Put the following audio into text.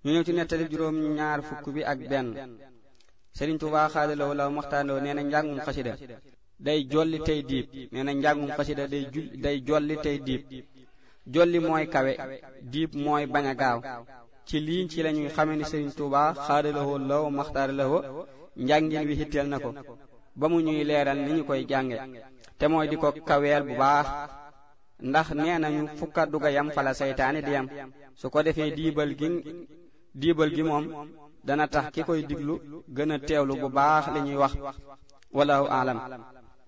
ñu ñëw ci nettali juróom ñaar fukk bi ak benn Sëriñ Tuubaa xaadalawo law maxtaanoo nee na njàngum xasida day jolli tey diib nee na njàngum xasida day jul day jolli tey diib jolli mooy kawe diib mooy bañ a gaaw ci lii ci lañuy xame ni Sëriñ Tuubaa xaadalawoo law maxtaaralawoo njàngin wi hitteel na ko ba mu ñuy leeral ni ñu koy jànge te mooy di ko kaweel bu baax ndax nee nañu fukka duga yam fala seytaane di yam su ko defee diibal gi diibal gi moom dana tax ki koy diglu gën a teewlu bu baax li ñuy wax wallahu aalam